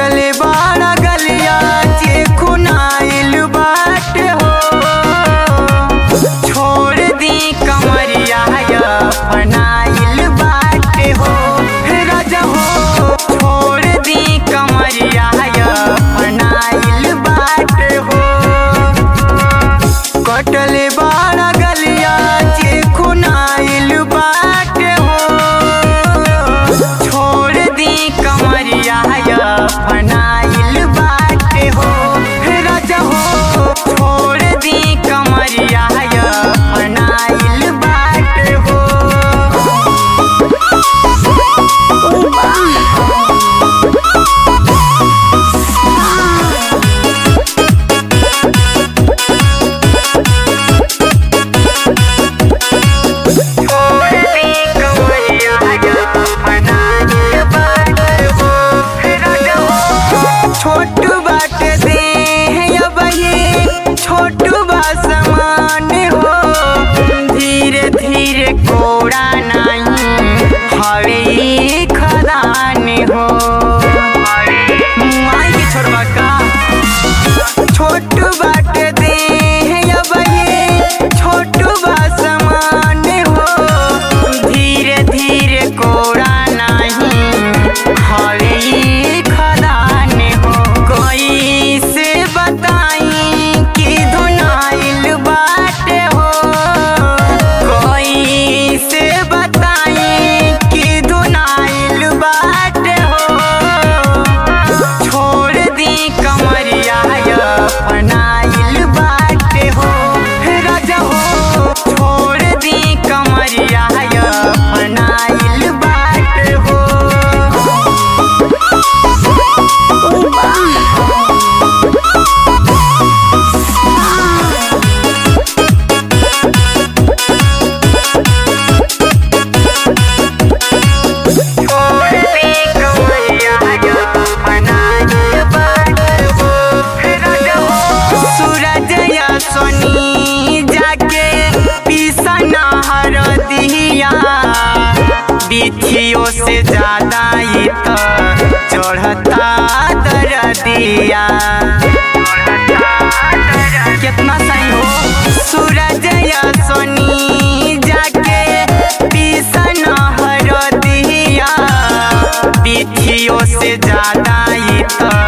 कटले बाड़ा गलिया जे खुनाइल बाटे हो छोड़ दी कमरिया फनाइल बाटे हो हे राजा हो छोड़ दी कमरिया फनाइल बाटे हो कटले बाड़ा गलिया जे खुनाइल बाटे हो छोड़ दी कमरिया फनाइल बाटे हो हे राजा हो छोड़ दी कमरिया फनाइल बाटे हो छोटू बाटे दे अब ये छोटू बा समान हो धीरे धीरे कोड़ा नहीं हवे ई खदान हो माई के छोड़वा का छोटू बाटे दे अब ये छोटू बा समान हो धीरे धीरे कोड़ा नहीं हवे ई खदान हो कोई से बताई कि धुनाइल बाटे हो कोई से बताई कि धुनाइल बाटे हो छोड़ दी कमरिया फनाइल बाटे हो हे राजा हो छोड़ दी कमरिया फनाइल बाटे हो सूरज या सोनी जाके पीसना हर दिया बिथियों से ज्यादा ही तो चढ़ता दरदिया कितना सही हो सूरज या सोनी जाके पीसना हर दिया बिथियों से ज्यादा ही तो